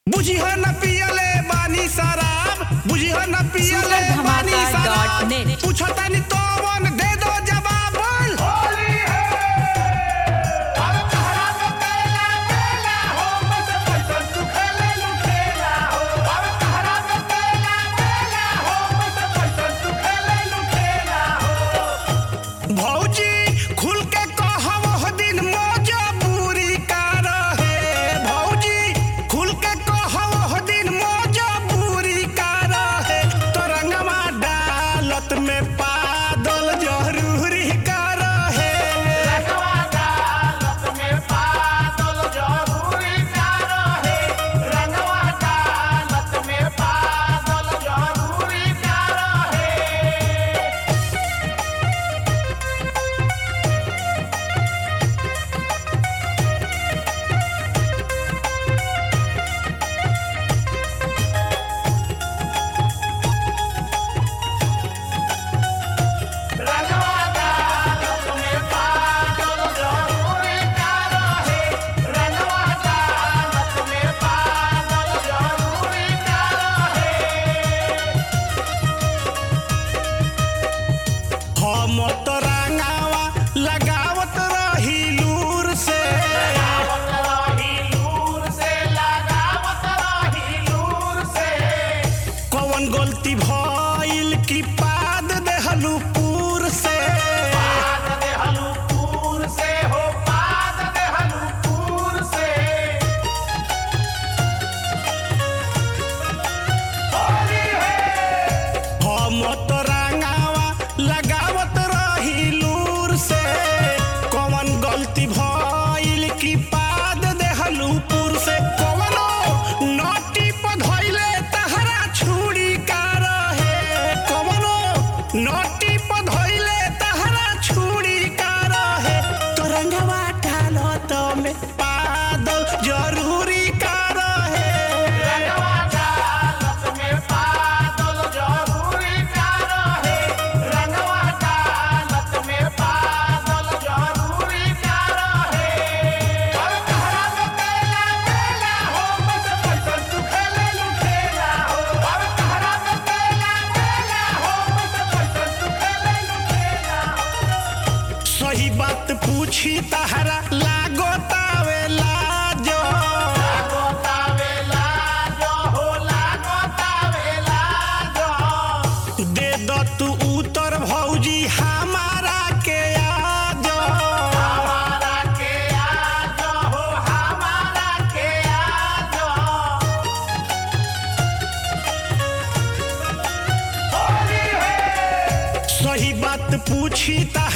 बुझिह न पियले बानी शराब बुझिह न पियले सुपर बानी धमाका शराब डॉट नेट। पूछतानी तोवन दे दो जवाब बोल होली है अब तहरा में तेला तेला हो बस पैसा तू खेले लुटेला हो अब तहरा में तेला तेला हो बस पैसा तू खेले लुटेला हो भौजी खुल के कहब हो दिन मजबूरी का रहे भौजी खुल के कहब हो दिन मजबूरी का रहे तो रंगवा डालत में पादल जरूरी का रहे रंगवा डालत में पादल जरूरी का रहे रंगवा डालत में पादल जरूरी का रहे हम तो रंगावा लगावत रही लूर से कौन गलती भइल की पाद देहलू पूर से हम तो रंगावा लगावत रही लूर से कौन गलती भइल की पाद देहलू पूर से कौनो नटी पधइले तहरा छुरी का रहे कौनो नटी पधइले तहरा छुरी का रहे तो रंगवा डालत में पादल जरूरी का रहे रंगवा डालत में पादल जरूरी का रहे रंगवा डालत में पादल जरूरी का रहे और तहरा में तेला तेला हो बस पैसा तू खेले लुटेला हो और तहरा में तेला तेला हो बस पैसा तू खेले लुटेला हो सही बात पूछी तहरा लागो तावे लाजो लागो तावे लाजो हो लागो तावे लाजो दे दो तू उतर भौजी हमारा के आजो हमारा के आजो हो हमारा के आजो सही बात पूछी ता